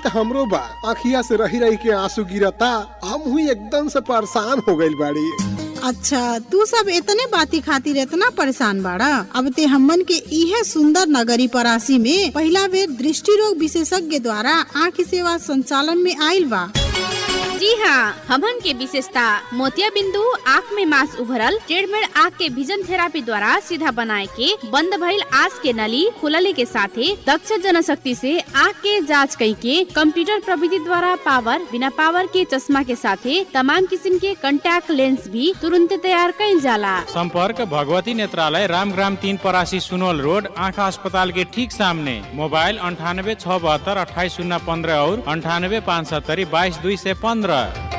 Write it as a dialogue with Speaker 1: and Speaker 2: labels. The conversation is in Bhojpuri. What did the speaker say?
Speaker 1: तो हमरो बा अखिया से रही रही के आंसू गिरता हम हुई एकदम से परेशान हो गइल बाड़ी
Speaker 2: अच्छा तू सब इतने बाती खातिर इतना परेशान बाड़ा अब ते हमन के इहे सुंदर नगरी परासी में पहला बेर दृष्टि रोग विशेषज्ञ द्वारा आँख सेवा संचालन में आइल बा
Speaker 3: जी हाँ हमन के विशेषता मोतिया बिंदु आँख में मांस उभरल ट्रेडमेड आँख के विजन थेरापी द्वारा सीधा बनाए के बंद भइल आस के नली खुलले के साथे दक्ष जनशक्ति से आँख के जांच कई के कंप्यूटर प्रविधि द्वारा पावर बिना पावर के चश्मा के साथे तमाम किस्म के कंटैक्ट लेंस भी तुरंत तैयार कईल जाला
Speaker 4: संपर्क भगवती नेत्रालय रामग्राम तीन परासी सुनोल रोड आँखा अस्पताल के ठीक सामने मोबाइल अंठानबे छः बहत्तर अट्ठाईस शून्य पंद्रह और अंठानबे पाँच सत्तरी बाईस दुई से पंद्रह